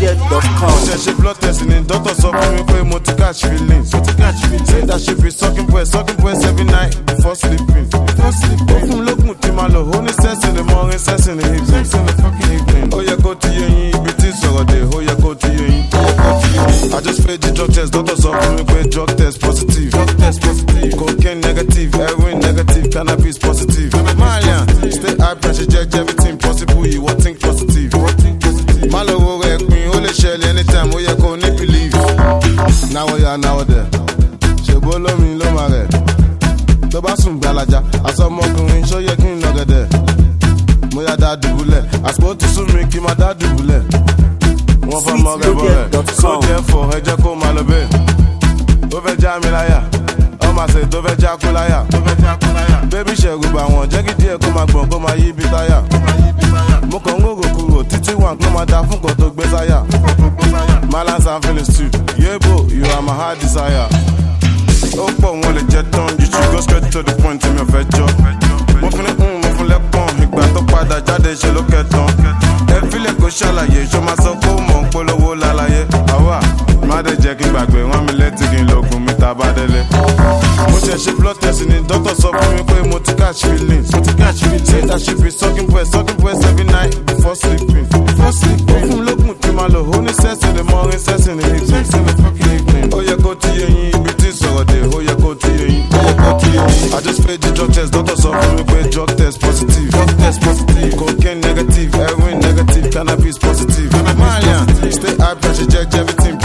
sweetloaded.com. mo ṣe ṣe blood test ni doctor sọ fún mi pé mo ti catch feelings mo ti catch feelings say that she be sucking breast sucking breast every night before sleeping before sleeping ó fún mi lókun tí màá lò ó ní sex in the morning sex in the evening sex in the fucking evening ó yẹ kó ti yé yín ibi tí sọ̀rọ̀ dé ó yẹ kó ti yé yín ó yẹ kó ti yé yín i just paid the drug test doctor sọ fún mi pé drug test positive drug test positive cocaine negative heroin negative cannabis positive malian stay high pressure judge everything possible you wan think positive má lọ wo rẹ̀ pin ó lè ṣẹlẹ̀ anytime ó yẹ kó ní believe náwó ya náwó dẹ̀ ṣègbó lómi ló máa rẹ̀ tó bá sùn gbalaja àsọmọkùnrin ṣó yẹ kí n lọ́gẹ̀dẹ̀ mo yá dá dùbúlẹ̀ àsìkò tó sún mi kí n máa dá dùbúlẹ̀ wọ́n fọ́ mọ́ rẹ̀ bọ́ rẹ̀ so therefore ẹ jẹ́ kó máa lọ bẹ́ẹ̀ ó fẹ́ já mi láyà ọmọ àṣẹ tó fẹ́ já kú láyà bébí ṣẹ̀rù bà wọ́n jẹ́ kí díẹ̀ kó máa gbọ̀n kó máa yí ibi táyà mo kàn ń rògò kúrò títí wà kó máa da fún kan tó gbé sáyà malance and feelings too yebo you are my heart desire ó pọ̀ wọn lè jẹ́ tán you should go straight to the point tí mi ò fẹ́ jọ mo fún ní kún mo fún lẹ́pọ̀n ìgbà tó padà jáde ṣe ló kẹtàn ẹ fílẹ̀ kó ṣàlàyé ṣó máa sọ pé ó mọ̀ ń polówó lálàyé àwa má dẹ̀ jẹ́ kí n gbàgbé rán mi létí kí n lògùn mi ta bá délé. mo ṣe ṣe blood test ni doctor sọ fún mi pé mo ti catch feelings mo ti catch feelings say that she be sucking breast sucking breast every night before sleeping before sleeping ó fún mi lókun tí màá lò ó ní sex in the morning sex in the evening sex in the fucking evening ó yẹ kó ti yé yín ibi tí sọ̀rọ̀ dé ó yẹ kó ti yé yín ó yẹ kó ti yé yín. I just paid the drug test doctor sọ fún mi pé drug test positive drug test positive cocaine negative heroin negative cannabis positive malian stay high pressure check everything